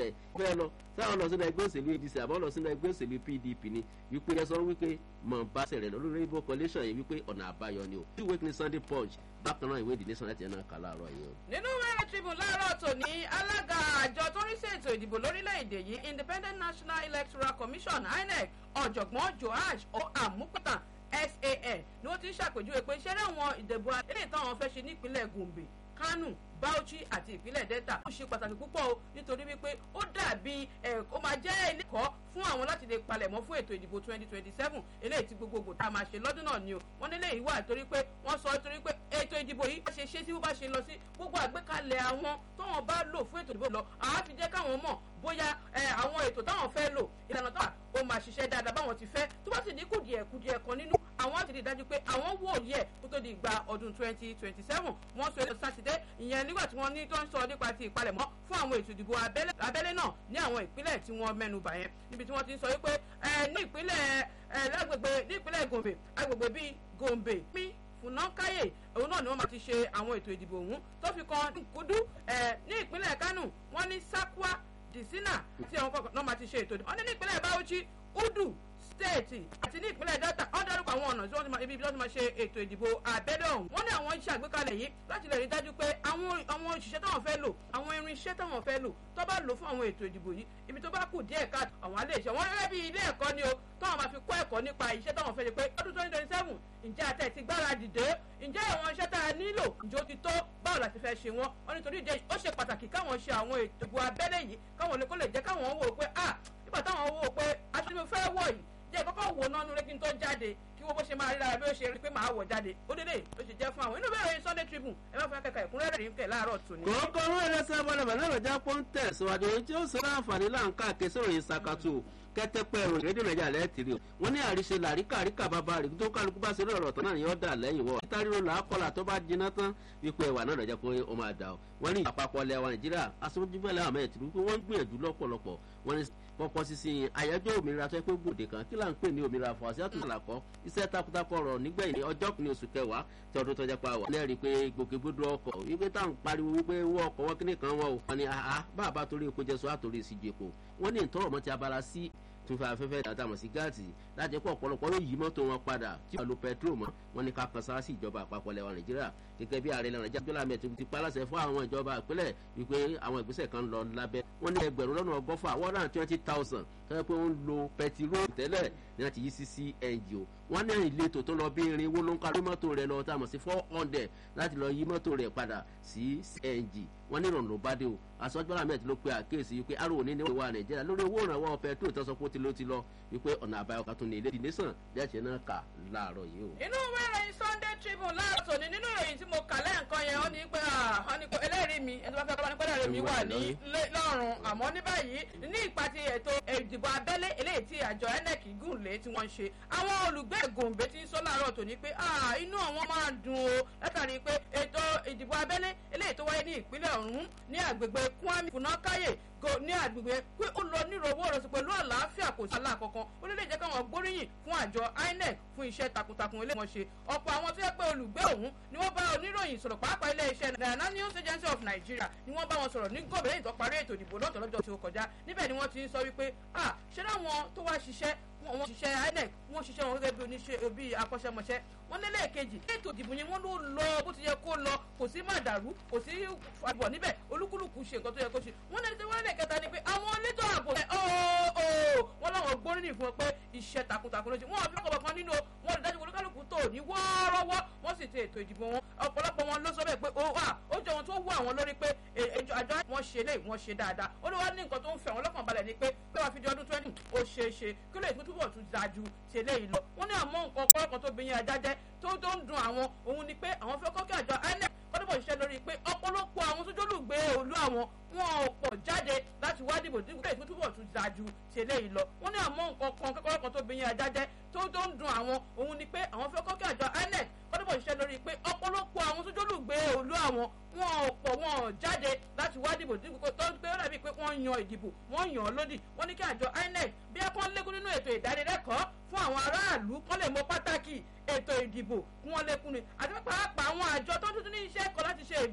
rẹ̀ fẹ́ lọ sáwọn lọ sínú ẹgbẹ́ òṣèlú adc àbọ̀ lọ sínú ẹgbẹ́ òṣèlú pdp ni wípé ẹ sọ wípé mọ̀ bá sẹ̀rẹ̀ lọ lórí rainbow coalition yìí wípé ọ̀nà àbáyọ ni o two week ní sunday punch bákan náà ìwé ìdílé sàn láti ẹ̀ náà kà láàárọ̀ yìí o. nínú wẹ́rẹ́ tribune láàárọ̀ tòní alága àjọ tó ń rí sí ètò ìdìbò lórílẹ̀‐èdè yìí independent national electoral commission inec ọ̀jọ̀gbọ́n joash amúpẹ̀tàn san ni wọ́n ti ń ṣàpèjúwe pé ṣẹ́rẹ́ àwọn ìdìbò eléyìí táwọn fẹ́ ṣe nípínlẹ̀ gombe kánò bauchi àti ìpínlẹ̀ delta ó ṣe pàtàkì púpọ̀ o nítorí wípé ó dàbí ó máa jẹ́ ilé ẹ̀kọ́ fún àwọn láti lè palẹ̀mọ́ fún ètò ìdìbò twenty twenty seven eléyìí tí gbogbogbò tá a máa ṣe lọ́dún náà ni o wọ́n nílé yìí wà torí pé wọ́n sọ torí pé ètò ìdìbò yìí ṣe ṣe tí wọ́n bá ṣe lọ sí gbogbo àgbékalẹ̀ àwọn tówọn bá lò fún ètò ìdìbò lọ àá fi jẹ́ káwọn mọ̀ bóyá àwọn ètò táwọn fẹ́ lò ìlànà tó wà ó máa ṣiṣẹ́ dáadáa báwọn ti fẹ́ tó bá sì ní kùdìẹ̀ kùdìẹ̀ kan nínú àwọn àti rí i dájú pé àwọn wò yẹ kó tó di ìgbà ọdún twenty twenty seven wọ́n sọ ètò sátidé ìyẹn nígbà tí wọ́n ní tó ń sọ nípa ti ìpalẹ̀mọ́ fún àwọn ètò ìdìbò abẹ́lé náà ní àwọn ìpínlẹ̀ tí wọ́n mẹ́nu bà yẹn níbi tí wọ́n ti ń sọ wípé ní ìpínlẹ̀ lágbègbè ní ìpínlẹ̀ gombe agbègbè bíi gombe pín fúnákáyè òun náà ni wọ́n máa ti ṣe àwọn ètò ìdìbò ọ̀hún tó fi kan nkúdú ní ìpínlẹ̀ kánò wọ́n ní sakwa disina tí àwọn kọ̀ọ̀kan náà máa ti ṣe ètò ìdìbò wọ́n ní ní ìpínlẹ̀ bauchi udu stéètì àti ní ìpínlẹ̀ delta wọ́n dárúkọ àwọn ọ̀nà tí wọ́n ti máa ibi tí wọ́n ti máa ṣe ètò ìdìbò abẹ́lé ọ̀hún wọ́n ní àwọn iṣẹ́ àgbékalẹ̀ yìí láti lè rí dájú pé àwọn àwọn òṣìṣẹ́ táwọn fẹ́ lò àwọn irinṣẹ́ táwọn fẹ́ lò tó bá lò fún àwọn ètò ìdìbò yìí ibi tó bá kù díẹ̀ ká àwọn alẹ́ ìṣẹ́ wọn rẹ́ bí ilé ẹ̀kọ́ ni o táwọn máa fi kọ́ ẹ̀kọ́ nípa iṣẹ́ táwọn fẹ́ ṣe pé ọdún twenty twenty seven ǹjẹ́ àtẹ̀ ti gbáradì dé ǹjẹ́ àwọn iṣẹ́ tá a nílò ǹjẹ́ ó ti tó báwo la ti fẹ́ ṣe wọ́n wọ́n nítorí ìdí ó ṣe pàtàkì káwọn ṣe àwọn ètò ìdìbò abẹ́lé yìí káwọn lè kó lè jẹ́ káwọn wò pé ah nígbà táwọn wò pé aṣọ ni mo fẹ́ wọ̀ yìí jẹ́ kọ́kọ́ wò náà nulẹ̀ kí n tó jáde kí wọ́n bó ṣe máa rí lára bí ó ṣe rí pé màá wọ̀ jáde ó dédé ó ṣe jẹ́ fún àwọn inú bẹ́ẹ̀ sunday tribune ẹ má fẹ́ kẹ́kẹ́ ìkúnrẹ́rẹ́ rí kẹ́ láàárọ̀ tòní. kókó owó ẹlẹ́sẹ̀ bọ́lẹ̀ bẹ̀rẹ̀ lọ́jà pọ́ńtẹ̀ síwájú ohun tí ó sọ láǹfààní láǹkà kẹsàn-án yìí ṣàkàtù kẹtẹpẹ ẹrọ rédíò nàìjíríà lẹ́ẹ̀tìrì o wọ́n ní àríṣe làríkà àríkà bàbá rẹ̀ tó kálukú bá ṣe lọ́rọ̀ tán náà ni yóò dà lẹ́yìn wọ́. títà ríro làákọ́là tó bá jiná tán wípé ẹ̀wà náà lọ́jà pé ó máa dà o. wọ́n ní àpapọ̀ ilẹ̀ wa nàìjíríà aṣojúbẹ̀lẹ̀ àmọ́ ẹ̀ tìrú pé wọ́n ń gbìyànjú lọ́pọ̀lọpọ̀ wọ́n ní pọpọ sisi àyájọ́ òmìnira tó yẹ pé gbòde kan kí là ń pè ní òmìnira fún àṣìyàtò àlàkọ́ iṣẹ́ takuntakọ rọ̀ nígbẹ̀yìn ọjọ́ kìíní oṣù kẹwàá tí ọdún tọ́jà pa wà. lẹ́rìí pé gbòkègbodò ọkọ̀ wípé táwọn pariwo wípé wọ́n ọkọ̀ wọn kíní kan wọn o. wọ́n ní àhá bàbá torí epo jẹ́ sọ àtòrí ìsìjì epo. wọ́n ní ìtọ́rọ̀ mọ́ ti abala sí tún fa afẹ́fẹ́ dàtàmọ̀ sí gáàsì láti pọ̀ ọ̀pọ̀lọpọ̀ ló yí mọ́tò wọn padà tí wọ́n lo pẹtrol mọ́ wọn ní ká kan sáà sí ìjọba àpapọ̀ lẹ́wọ̀n nàìjíríà gẹ́gẹ́ bí ààrẹ lẹ́wọ̀n nàìjíríà jọ́lá mẹ́tò ti paláṣẹ fún àwọn ìjọba ìpínlẹ̀ wípé àwọn ìgbésẹ̀ kan lọ lábẹ́ wọn ní ẹgbẹ̀rún lọ́nà ọgọ́fà one hundred and twenty thousand tọ́jú pé wọ́n ń lo pẹtirol tẹ́lẹ̀ ní láti yí sí cng o wọ́n ní ìletò tó lọ bí irinwó ló ń ka ló mọ́tò rẹ̀ lọ tá a mọ̀ sí four hundred láti lọ yí mọ́tò rẹ̀ padà sí cng wọ́n ní ìrọ̀rùn ló bá dé o àsọjọ́lá mẹ́tì ló pe àkéèsí wípé arò ní ní ìwà nàìjíríà lórí owó ìrànwọ́ pẹtrol tó sọ pé ó ti ló ti lọ wípé ọ̀nà àbáyọ kan tó ní ilé ìdí nation lẹ́ẹ̀tì náà kà láàárọ̀ yìí o. inú ìwé ìròyìn sunday tribune láàárọ̀ tòní nínú ìròyìn tí mo kà lẹ́ẹ̀kan yẹn ó ní pé wọ́n ní pé ẹlẹ́rìí mi ẹni tó bá fẹ́ kọ́ bá ní pé ẹlẹ́rìí mi wà ní lọ́rùn àmọ́ ní báyìí ní ìpa ti ètò ìdìbò abẹ́lé eléyìí tí àjọ inec gùn lé tí wọ́n ń ṣe àwọn olùgbé gòǹbé ti ń sọ láàárọ̀ tòní pé inú àwọn máa dùn o látàrí pé ètò ìdìbò abẹ́lé eléyìí tó wáyé ní ìpínlẹ̀ ọ̀hún ní àgbègbè kwami funakaye ní àgbègbè pé ó lọ nírọ̀wọ́ rẹ̀ sí pẹ̀lú àlàáfíà kò sí àlà kankan ó lè jẹ́ káwọn gbóríyìn fún àjọ inec fún iṣẹ́ takuntakun ilé wọn ṣe ọ̀pọ̀ àwọn tó yẹ pé olùgbé ọ̀hún ni wọ́n bá oníròyìn sọ̀rọ̀ pàápàá ilé iṣẹ́ Nigerian News Agency of Nigeria ni wọ́n bá wọn sọ̀rọ̀ ní gòbè lẹ́yìn tó parí ètò ìdìbò lọ́tọ̀ lọ́jọ́ tí ó kọjá níbẹ̀ ni wọ́n ti ń sọ wípé ah ṣé láwọn tó wá ṣiṣẹ́ wọ́n ṣiṣẹ́ inec wọ́n ṣiṣẹ́ wọn gẹ́gẹ́ bí oníṣẹ́ bí akọ́ṣẹ́mọṣẹ́ wọ́n ní lẹ́ẹ̀kejì ètò ìdìbò yẹn wọ́n ló lọ bó ti yẹ kó lọ kò sí má dàrú kò sí àbọ̀ níbẹ̀ olúkúlùkù ṣe nǹkan tó yẹ kó ṣe wọ́n ní ẹni wọ́n lẹ́ẹ̀kẹta ni pé àwọn elétò ààbò ẹ̀ ọ́ọ́ wọ́n láwọn gbóríyìn fún ọ pé iṣẹ́ takuntakun ló ṣe wọ́n àfi ọkọ̀ kan nínú wọn rí dájú olúkálùkù tó ní wọ́ọ́rọ́wọ́ wọ́n sì ti ètò ìdìbò wọn ọ̀pọ̀lọpọ̀ wọn ló sọ bẹ́ẹ̀ pé ó wà ó jẹ́ ohun tó wú àwọn lórí pé àjọ wọn ṣe lè wọ́n ṣe dáadáa ó ní wọ́n ní nǹkan tó ń fẹ́ wọn lọ́kàn balẹ̀ ni pé pé wàá fi di ọdún twenty ó ṣeé ṣe kí lè tún túbọ̀ tún dájú ti eléyìí lọ wọ́n ní àmọ́ nǹkan ọ̀pọ̀lọpọ̀ tó bìyìn ajájẹ́ tó tó ń dun àwọn òun ni pé àwọn fẹ́ kọ́kẹ́ àjọ inec kọ́dọ̀bọ̀ ṣiṣẹ́ lórí pé ọ̀pọ̀lọpọ̀ àwọn tó jólùgbé òlu àwọn wọn ò pọ̀ jáde láti wá dìbò dípò pé ìtútúbọ̀ tún dájú ti eléyìí lọ wọ́n ní àmọ́ nǹkan kan kẹ́kọ̀ọ́ kan tó bìyìn ajájẹ́ tó tó ń dun àwọn òun ni pé àwọn fẹ́ kọ́kẹ́ àjọ inec kọ́dọ̀bọ̀ ṣiṣẹ́ lórí pé ọ̀pọ̀lọpọ̀ àwọn tó jólùgbé òlu àwọn wọn ò pọ̀ wọn ò jáde láti wá dìbò dípò tó ń gbé ó dàbí pé wọ́n yan ìdìbò wọ́n yàn án lódì wọ́n ní kí àjọ inec bí ẹ kàn lékún nínú ètò ìdánilẹ́kọ̀ọ́ fún àwọn aráàlú kán lè mọ pàtàkì ètò ìdìbò kí wọ́n lékún ni àti pàápàá àwọn àjọ tó tuntun ní iṣẹ́ kan láti ṣe